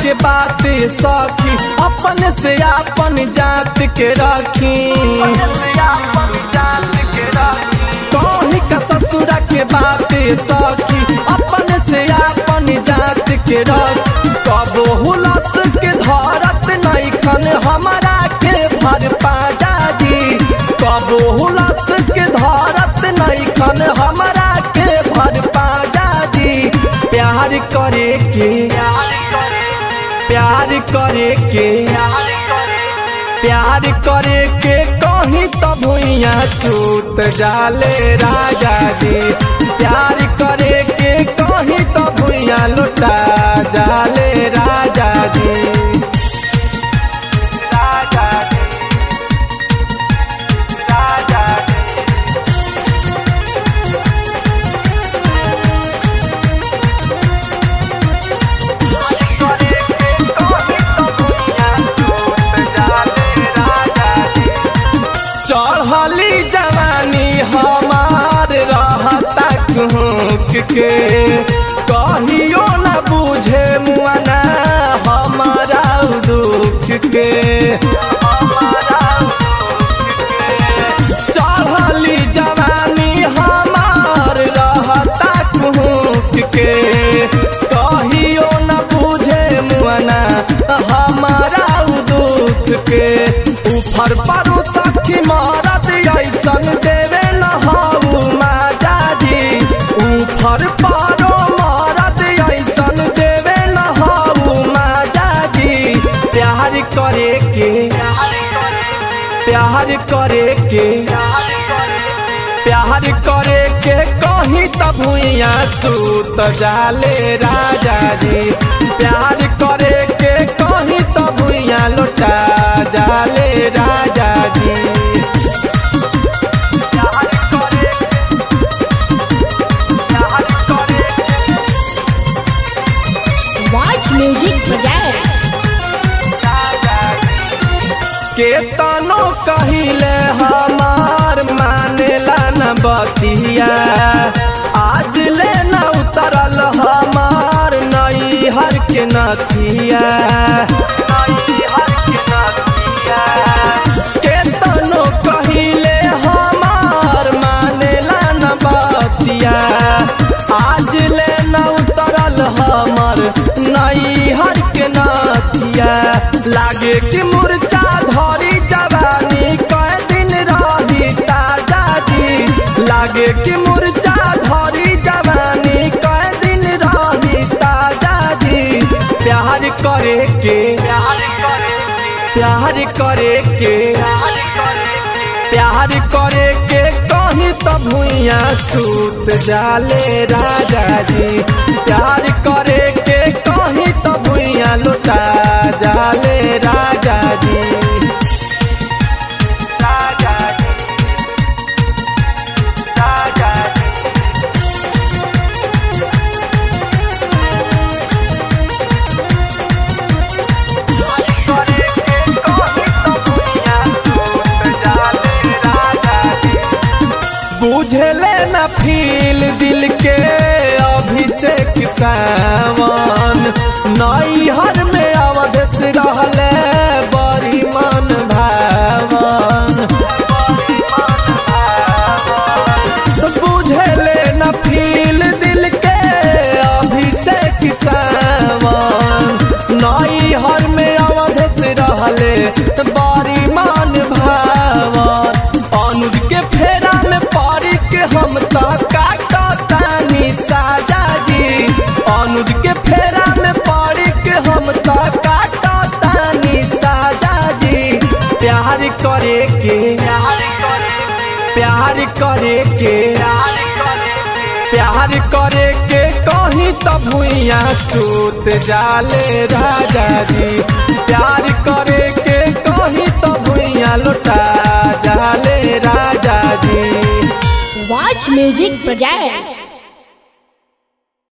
के बात सखी अपन से अपन जात के रखी कहीं का ससुरा के बात सखी अपन से अपन जात के रख कबो हुलस के धरत नहीं खन हमारा के भर पाजा जी कबो हुलस के धरत नहीं खन हमारा के भर पाजा जी प्यार करे के प्यार करे के प्यार करे के कहीं तो भुइया सूत जाले राजा जी प्यार करे के कहीं तो भुइया लुटा जाले राजा जी राजा जी राजा जी चढ़ली जवानी हमार रहता कुहक के कहियो न बुझे मुआना हमारा दुख के चढ़ली जवानी हमार रहता कुहक के कहियो न बुझे मुआना हमारा दुख के ऊपर परू सखी मारत ऐसन देवे न हाउ माजा जी ऊपर पारो मारत ऐसन देवे न हाउ माजा जी प्यार करे के प्यार करे के प्यार करे के कहीं तब भुइया सूत जाले राजा जी प्यार करे के कहीं तब भुइया लौटा जाले राजा जी प्यार करे प्यार करे Watch music project. केतनो कहिले हमार मानेला न बतिया आज ले न उतरल हमार नई हर के नथिया केतनो कहिले हमार मानेला न बतिया आज ले न उतरल हमर नई हर के नथिया लागे कि मुर्चा धरी जवानी कई दिन रही ताजा जी लागे कि मुर्चा धरी जवानी कई दिन रही ताजा जी प्यार करे के प्यार करे के प्यार करे के कहीं तो भुइया सूत जाले राजा जी प्यार करे के कहीं तो भुइया लुटा जाले राजा जी राजा जी राजा जी बुझले न फील दिल के अभिषेक सावन नई हर में अवधेश रहले बड़ी मन भावन बुझले न फील दिल के अभिषेक सावन नई हर में अवधेश रहले बड़ी मन भावन अनुज के फेरा में पड़ी के हम तो काटतानी साजा जी अनुज के फेरा में पड़ी के हम तो काटतानी साजा जी प्यार करे के प्यार करे के प्यार करे के कहीं तो भुइया सूत जाले राजा जी प्यार करे के कहीं तो भुइया लुटा जाले राजा जी Watch music projects.